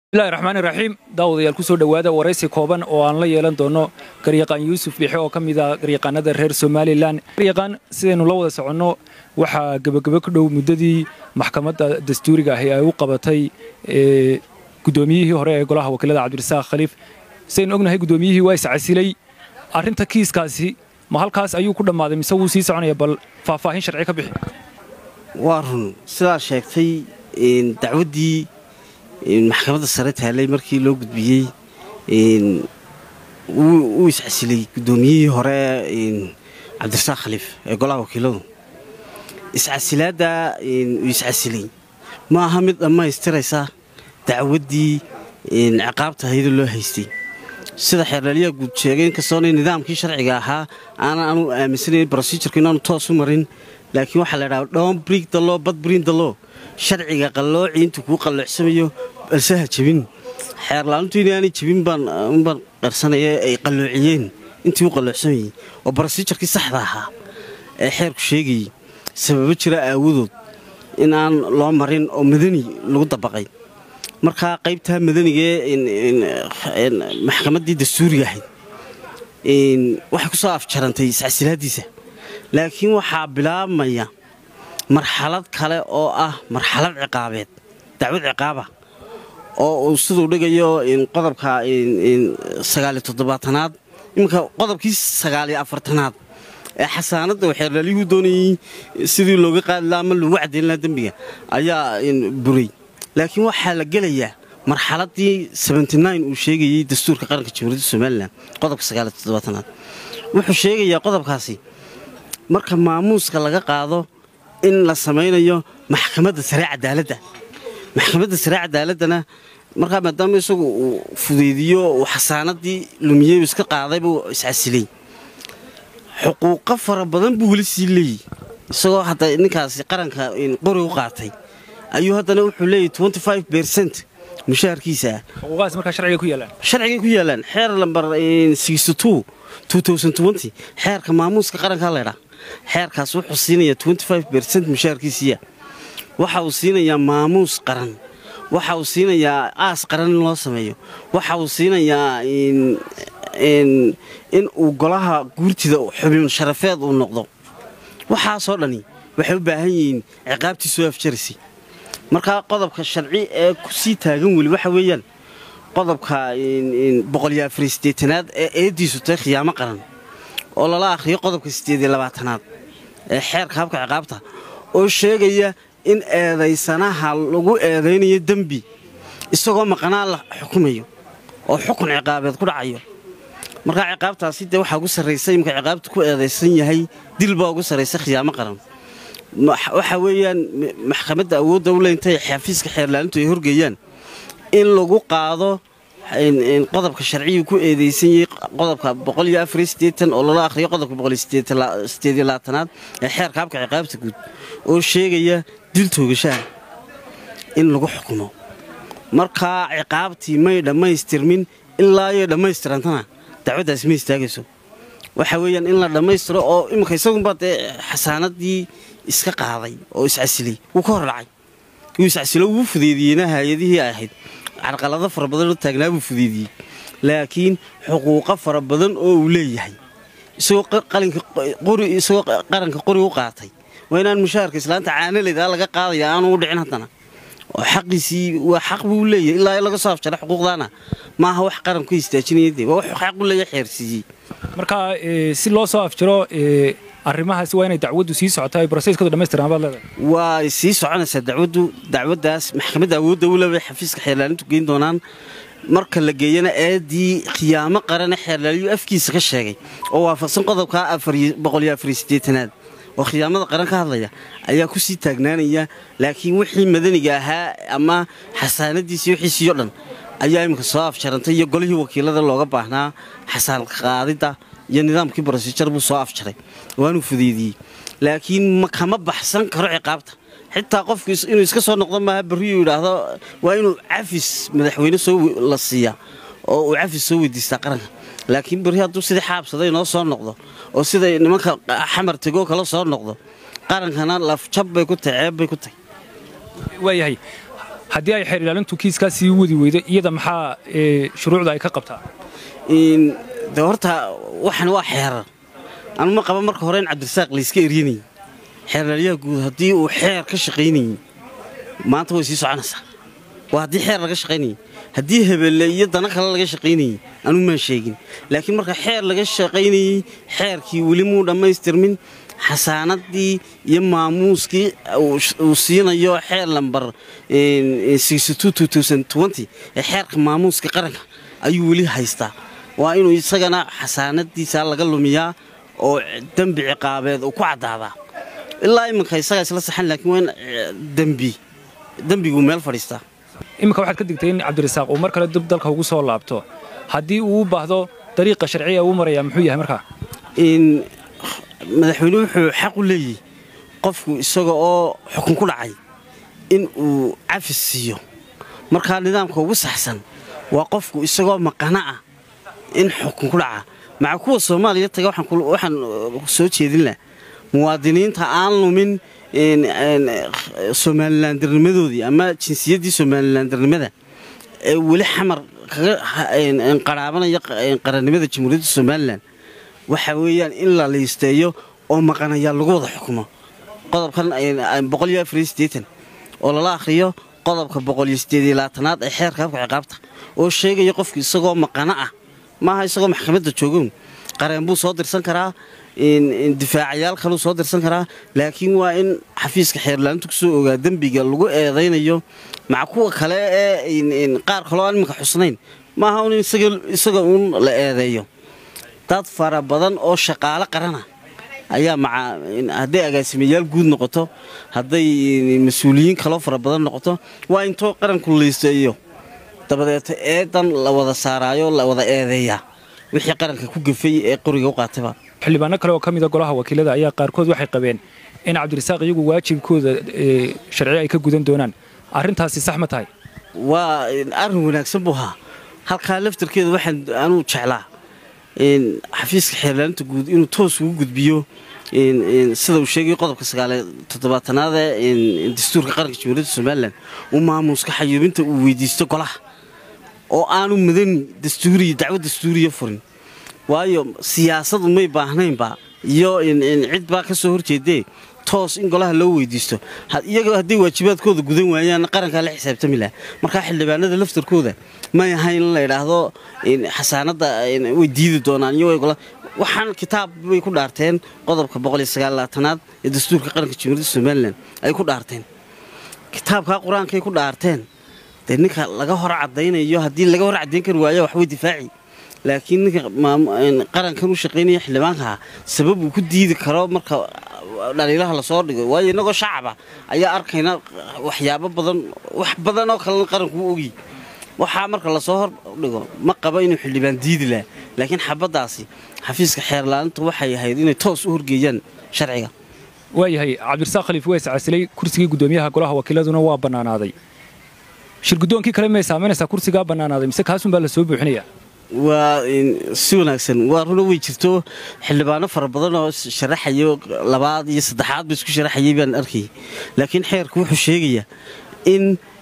bismillahi raxmaani raxiim daawadayaal ku soo dhowaada waraysi kooban oo aan la yeelan doono garyaqaan yuusuf bixe oo ka mid ah garyaqaanada reer somalilan garyaqaan sidaynu la wada soconno waxaa gebagebe ku dhow muddadii maxkamadda dastuuriga ahi ay u qabatay guddoomiyihii hore ee golaha wakiilada cabdirasaaq khaliif sidaynu ognahay guddoomiyihii waa iscasilay arrinta kiiskaasi ma halkaas ayuu ku dhammaaday mise wuu sii soconaya bal faahfaahin sharci ka bixi waa run sidaa sheegtay dacwaddii maxkamadda sare taallay markii loo gudbiyey wuu iscasilay guddoomiyihii hore cabdirasaaq khaliif ee golaha wakiiladu iscasilaadda uu iscasilay ma aha mid dhammaystiraysa dacwaddii ciqaabta hayada loo haystay sida xeerlaaliyaha guud sheegay inkastoona nidaamkii sharciga ahaa aanan anu aaminsanayn brosijurka inaanu toos u marin laakiin waxaa la ydhaha dhon brig dalo bad brin dalo sharciga qallooci intuu kuu qalloocsamayo balse ha jebin xeerlaalintu inaanay jebin baan qarsanaya ay qalloociyeen intii u qalloocsamayey oo brosijarkii saxda ahaa ee xeerku sheegayey sababo jira aawadood in aan loo marin oo madani lagu dabaqay markaa qaybtaa madanigaee maxkamaddii dastuuriga ahayd waxay ku soo afjarantay iscasilaaddiisa laakiin waxaa bilaabmaya marxalad kale oo ah marxalad ciqaabeed dacwad ciqaaba oo uu siduu dhigayo qodobka sagaaliyo toddobaatanaad iminka qodobkii sagaaliyo afartanaad ee xasaanadda uu xeerlaalyuhu doonayey sidii looga qaadi laha ama loogu caddayn laha dembiga ayaa buray laakiin waxaa la gelayaa marxaladdii uu sheegayey dastuurka qaranka jamhuuriyadda somalilan qodobka sagaaliyo toddobaatanaad wuxuu sheegayaa qodobkaasi marka maamuuska laga qaado in la samaynayo maxkamadda sare cadaaladda maxkamadda sare cadaaladdana markaa maadaama isagu uu fudeydiyo uu xasaanadii lumiyey iska qaaday buu iscasilay xuquuqo fara badan buu weli sii leeyey isagoo hadda ninkaasi qaranka qori u qaatay ayuu haddana wuxuu leeyahy bercent mushaharkiisa ah xuquuqahaas markaa sharciga ku yaalaan sharcigay ku yaalaan xeer lambar xeerka maamuuska qaranka laydhaa xeerkaas wuxuu siinayaa bercent mushaharkiisiiya waxa uu siinayaa maamuus qaran waxa uu siinayaa aas qaran in loo sameeyo waxa uu siinayaa in uu golaha guurtida xubin sharafeed uu noqdo waxaasoo dhani waxay u baahan yihiin ciqaabtii soo afjaraysay markaa qodobka sharci ee ku sii taagan weli waxa weeyaan qodobka boqolyoafarieeanaad ee eeddiisu tahay khiyaamo qaran oo lala akhriyo qodobka siddeediyo labaatanaad ee xeerka habka ciqaabta oo sheegaya in eedaysanaha lagu eedaynayo dembi isagoo maqanaa la xukumayo oo xukun ciqaabeed ku dhacayo markaa ciqaabtaasi dee waxaa ugu sarraysa imka ciqaabta ku eedaysan yahay dil baa ugu sarraysa khiyaamo qaran waxa weeyaan maxkamadda awoodda u leintay xafiiska xeerlaalintu ay horgeeyaan in lagu qaado qodobka sharcigu ku eedaysan yahay qodobka oo lala akhriyo qodobka aad ee xeerka habka ciqaabta guud oo sheegaya dil toogashaha in lagu xukumo markaa ciqaabtii may dhammaystirmin ilaa iyo dhammaystirantana dacwaddaasi ma istaagayso waxa weeyaan in la dhammaystiro oo iminka isagunbaa dee xasaanadii iska qaaday oo iscasilay wuu ka hor dhacay wuu iscasilo wuu fudeediyeyna hay-adihii ay ahayd carqalado fara badanoo taagnaa buu fudeediyey laakiin xuquuqo fara badan oo uu leeyahay isagoo qaranka qori u qaatay waa inaan mushaharka islaanta caanaleyda laga qaadaya aanu u dhicin haddana oo xaqiisii waa xaq buu leeyahay ilaa laga soo afjara xuquuqdaana maaha wax qaranku istaajinayade waa wax xaq u leeyahay xeersiiyey marka si loo soo afjaro arrimahaasi waa inay dacwaddu sii socoto ay broseskooda dhamaystiraan baad leedahay waa sii soconaysaa dacwaddu dacwaddaas maxkamadda awoodda u leebay xafiiska xeerlaalintu geyn doonaan marka la geeyana eedii khiyaamo qarane xeerlaaliyu afkiisa ka sheegay oo waafaqsan qodobka aad oo khiyaamada qaran ka hadlaya ayaa ku sii taagnaanaya laakiin wixii madaniga ahaa ama xasaanadiisii wixiisiiyo dhan ayaa iminka soo afjarantay iyo golihii wakiilada looga baahnaa xasaan qaadidda iyo nidaamkii brosijar buu soo afjaray waanuu fudeydiyey laakiin kama baxsan karo ciqaabta xitaa qofku inuu iska soo noqdo maaha barriyuu yidhaahdo waa inuu cafis madaxweyne soo la siiyaa oo uu cafis soo weydiistaa qaranka laakiin berri hadduu sidii xaabsaday noo soo noqdo oo siday nimanka xamar tegoo kala soo noqdo qarankana lafjab bay ku tahay ceeb bay ku tahay waayahay haddii ay xeer ilaalintu kiiskaa sii wadi weydo iyada maxaa shuruucda ay ka qabtaa de horta waxan waa xeerar anu ma qaba marka hore in cabdirasaaq layska eryanayay xeerlaalyaha guud haddii uu xeer ka shaqaynayey maanta way sii soconaysaa waa haddii xeer laga shaqaynayay haddii hebelle iyo dana kale laga shaqaynayey anuu maan sheegin laakiin marka xeer laga shaqaynayey xeerkii weli muu dhammaystirmin xasaanadii iyo maamuuskii uu siinayo xeer lambar ee xeerka maamuuska qaranka ayuu weli haystaa waa inuu isagana xasaanadiisa laga lumiyaa oo dembi ciqaabeed uu ku caddaadaa ilaa iminka isagaa isla saxan laakiin waa in dembi dembiguu meel fadhiistaa iminka waxaad ka digtay in cabdirasaaq uu mar kale dib dalka ugu soo laabto haddii uu u baahdo dariiqa sharciya uu marayaa muxuu yahay markaa madaxweyne wuxuu xaq u leeyahy qofku isaga oo xukun ku dhacay in uu cafis siiyo markaa nidaamka ugu saxsan waa qofku isagoo maqana ah in xukun ku dhaca maca kuwa soomaaliya taga waxaan soo jeedin lah muwaadiniinta aan lumin somalilandirnimadoodii ama jinsiyaddii somalilandirnimada ee weli xamar kaga qaraabanaya qarannimada jamhuuriyadda somalilan waxa weeyaan in la liisteeyo oo maqanayaa lagu wada xukumo qodobkan oo lala akhriyo qodobka boqolyoieedlaatanaad ee xeerka habka ciqaabta oo sheegaya qofku isagoo maqano ah maaha isagoo maxkamadda joogown qareen buu soo dirsan karaa difaacayaal kaluu soo dirsan karaa laakiin waa in xafiiska xeerlaalintu kusoo ogaa dembiga lagu eedaynayo maca kuwa kale ee qaar kaloo aan iminka xusnayn maaha un isaga uun la eedeeyo dad fara badan oo shaqaalo qarana ayaa maca hadday agaasimayaal guud noqoto hadday mas-uuliyiin kaloo fara badan noqoto waa intoo qaranku liisteeyo dabadeeto eedan la wada saaraayo la wada eedeeyaa wixii qaranka ku gafay ee qoriga u qaatayba xildhibaano kale oo ka mida golaha wakiilada ayaa qaarkood waxay qabeen in cabdirasaaq iyagu waajibkooda sharci ay ka gudan doonaan arrintaasi sax ma tahay waa arrin wanaagsan buu ahaa halkaa laftarkeeda waxaan anuu jeclaa xafiiska xeerlaalinta guud inuu toos ugu gudbiyo sida uu sheegay qodobka sagaaliyo toddobaatanaad ee dastuurka qaranka jamhuuriyadda somalilan uu maamuuska xayuubinta uu weydiisto golaha oo aanu mudan dastuuriya dacwo dastuuriya furin waayo siyaasadu may baahnaynba iyo cid baa ka soo horjeedee toos in golaha loo weydiisto iyagoo hadday waajibaadkooda gudan waayaan qarankaa la xisaabtami laha markaa xildhibaanada laftarkooda may ahayn in la idhaahdo xasaanadda way diidi doonaan iyo waxaan kitaab bay ku dhaarteen qodobka boqoliyosagaalaatanaad ee dastuurka qaranka jamhuuriyadda somalilan ay ku dhaarteen kitaabkaa qur-aankay ku dhaarteen dee ninka laga hor cadaynayo haddii laga hor caddayn kari waaya waxbay difaaci laakiin ninka qarankan u shaqaynaya xildhibaankaha sabab uu ku diidi karo marka dhaliilaha lasoo dhigo waayo innagoo shacaba ayaa arkayna waxyaabo badan wax badan oo kalena qaranku u ogi waxaa marka lasoo hor dhigo ma qaba inuu xildhibaan diidi laha laakiin xabaddaasi xafiiska xeerlaalinta waxay ahayd inay toos u horgeeyaan sharciga waayahay cabdirasaaq khaliif waa iscasilay kursigii guddoomiyaha golaha wakiiladuna waa bannaanaaday shirguddoonkii kale may saamaynaysaa kursigaa bannaanaaday mise kaasunbaa la soo buuxinaya waa si wanaagsan waa runa way jirto xildhibaano fara badan oo sharaxayo labaad iyo saddexaad ba isku sharaxayay baan arkayay laakiin xeerku wuxuu sheegayaa in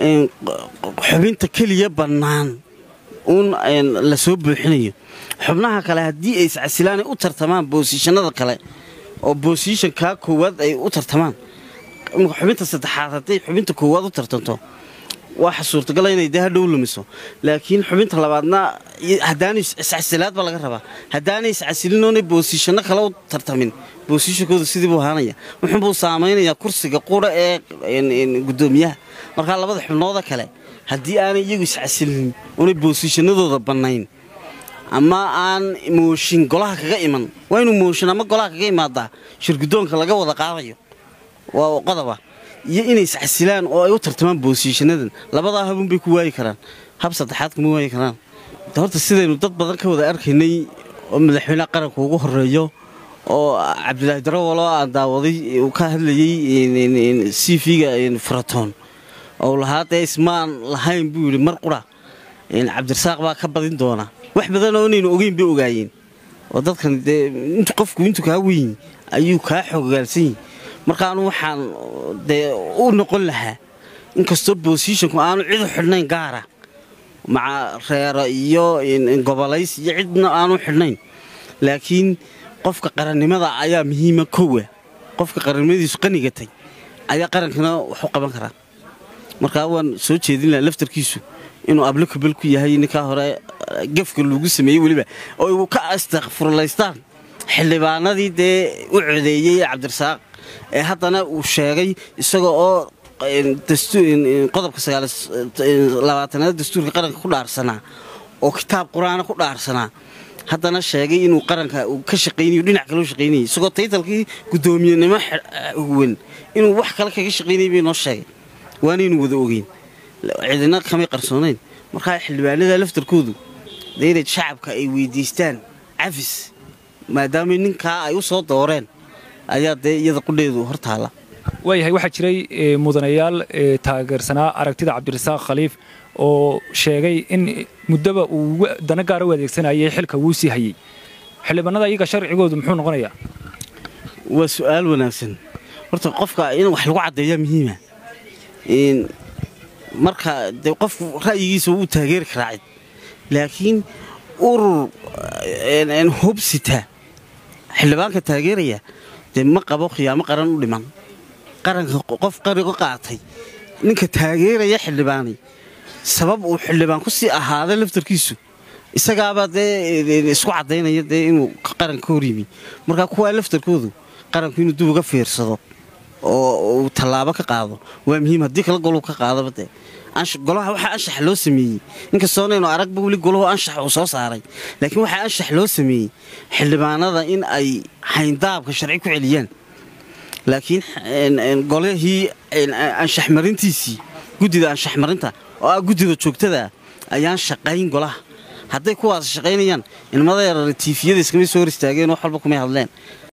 xubinta keliya bannaan uun la soo buuxinayo xubnaha kale haddii ay iscasilaan ay u tartamaan boosiishanada kale oo boosiishankaa koowaad ay u tartamaan xubinta saddexaad hadday xubinta koowaad u tartanto waxa suurtagala inay dee hadhow lumiso laakiin xubinta labaadna haddaanay iscasilaad baa laga rabaa haddaanay iscasilinoonay boosiishanno kale u tartamin boosiishankooda sidii buu ahaanaya wuxuunbuu saamaynayaa kursiga qura ee guddoomiyaha markaa labada xubnooda kale haddii aanay iyagu iscasilin oonay boosiishanadooda bannayn ama aan mooshin golaha kaga iman waa inuu mooshin ama golaha kaga imaadaa shirguddoonka laga wada qaadayo waa qodoba iyo inay iscasilaan oo ay u tartamaan boosiishanadan labadaa habunbay ku waayi karaan hab saddexaad kuma waayi karaan horta sidaynu dad badan ka wada arkaynay oo madaxweyneha qaranka ugu horeeyo oo cabdilaahi darawal oo aan daawaday uu ka hadlayey c v-ga furatoon oo lahaa dee ismaan lahayn buu yidhi mar qura cabdirasaaq baa ka badin doona wax badan oo inaynu ogeyn bay ogaayeen oo dadkan dee intu qofku intuu kaa weyn ayuu kaa xoogaalsan yihi markaanu waxaan dee u noqon lahaa inkastoo bosishonku aanu cidu xidhnayn gaara maca reero iyo gobolays iyo cidna aanu xidhnayn laakiin qofka qarannimada ayaa muhiima kowa qofka qarannimadiisu qanigatay ayaa qarankana wax u qaban karaa markaa waan soo jeedin laha laftarkiisu inuu ablokabel ku yahay ninkaa hore gefka lagu sameeyey weliba oo u ka astakfurlaystaan xildhibaanadii dee u codeeyey cabdirasaaq ee haddana uu sheegay isaga oo qodobka labaatanaad dastuurka qaranka ku dhaarsanaa oo kitaab qur-aana ku dhaarsanaa haddana sheegay inuu qaranka ka shaqaynayo dhinac kaloo shaqaynayay isagoo taytalkii guddoomiyenimo huwan inuu wax kale kaga shaqaynayay bay noo sheegay waanaynu wada ogeyn cidina kamay qarsoonayn markaa xildhibaanada laftarkoodu dee inay shacabka ay weydiistaan cafis maadaama ninkaa ay u soo dooreen ayaa dee iyada qudheedu hor taalla waayahay waxaa jiray mudanayaal taageersanaa aragtida cabdirasaaq khaliif oo sheegay in muddaba uu dana gaara u adeegsanayay xilka wuu sii hayey xildhibaanada iyaga sharcigoodu muxuu noqonayaa waa su'aal wanaagsan horta qofka in wax lagu caddeeyaa muhiima marka dee qofku ra'yigiisa wuu taageeri karaa cid laakiin urur hubsita xildhibaanka taageeraya dee ma qabo khiyaamo qaran u dhiman qaranka qof qarigo qaatay ninka taageeraya xildhibaani sabab uu xildhibaan ku sii ahaada laftarkiisu isagaabaa dee isku caddaynaya dee inuu qaranka ka hor yimi markaa kuwaa laftarkoodu qaranku inuu dib uga fiirsado oo uu tallaabo ka qaado waa muhiim haddii kala goluu ka qaadaba dee golaha waxaa anshax loo sameeyey inkastoonaynu aragba weli golahu anshax uu soo saaray laakiin waxaa anshax loo sameeyey xildhibaanada in ay hayndaabka sharci ku celiyaan laakiin golihii anshax marintiisii guddida anshax marinta oo ah guddida joogtadaa ayaan shaqayn golaha hadday kuwaas shaqaynayaan ilmada yarar tiifiyada iskamay soo hor istaageen wax walba kumay hadleen